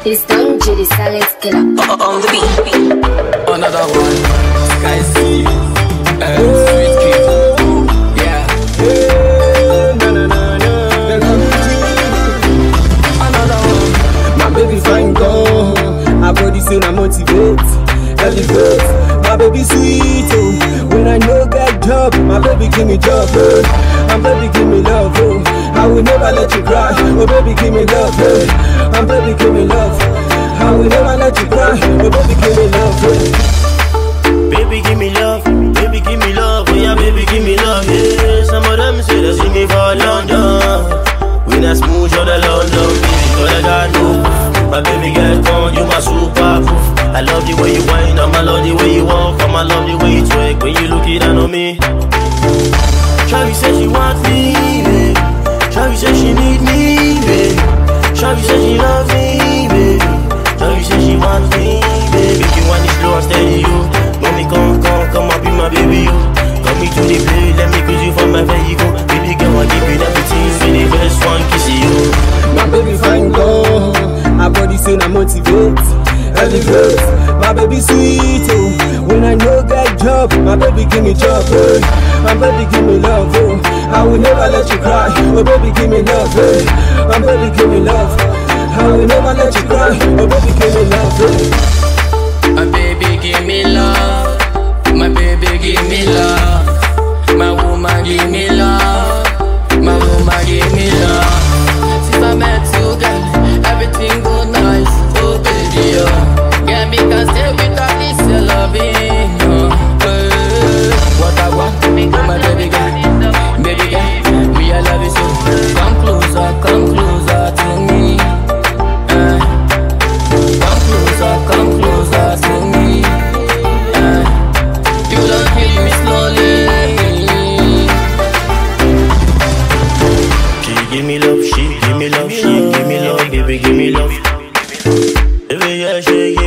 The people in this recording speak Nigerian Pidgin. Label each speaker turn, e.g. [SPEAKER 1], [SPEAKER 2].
[SPEAKER 1] It's Don G, the silent killer.
[SPEAKER 2] on the beat.
[SPEAKER 3] Another one. Sky C. Uh, sweet kid. Yeah.
[SPEAKER 4] Another one. My baby fine girl. Her body say na motivate, elevate. My baby sweet oh. When I no get job, my baby give me job oh. My baby give me love oh. I will never let you cry. Oh baby give me love oh. My baby give me love. I will never let you cry. Oh baby give me love oh.
[SPEAKER 5] Baby, give me love, baby, give me love, oh yeah, baby, give me love, yeah. Some of them say they see me for London. We not smooth on the London, baby, so they got no. My baby girl, come, you my super proof. I love the way you whine, and I love the way you walk, and I love the way you twerk when you look it down on me. Shawty said she want me, baby. Shawty said she need me, baby. Shawty said she love me, baby. Shawty said she want me, baby. If you want it slow and steady, you. Mommy, come, come, come and be my baby, you. Come me to the play, let me kiss you for my vehicle. Baby girl, I give you everything, be the best one, kiss you.
[SPEAKER 4] My baby fine girl, her body say na motivate, elevate. My baby sweet oh, when I no get job, my baby give me job oh. My baby give me love oh, I will never let you cry. Oh baby give me love oh, my baby give me love. I will never let you cry. Oh baby give me love oh.
[SPEAKER 3] My baby give me love. My baby give me love. My woman give me love. My woman give me love. Since I met you, girl, everything go nice. Oh baby, oh. Girl, me can stay without this your loving. Oh, eh. What I want, oh my baby girl, baby girl, me I love you so. Come closer, come closer to me. Eh. Come closer, come closer to me. Eh. You don't kill me slowly.
[SPEAKER 5] She give me love, she give me love, she give me love, baby, give me love. Baby, yeah, she give